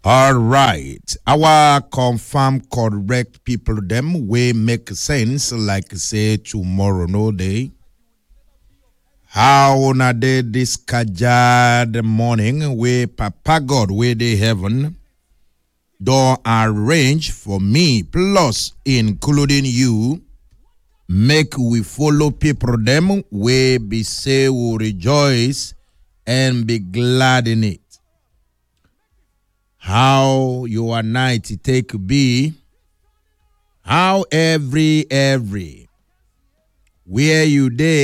All right. Our confirm correct people them way make sense like say tomorrow no day. How na day this kajad morning we Papa God where they heaven don't arrange for me plus including you make we follow people them we be say we rejoice and be glad in it how your night take be how every every where you dey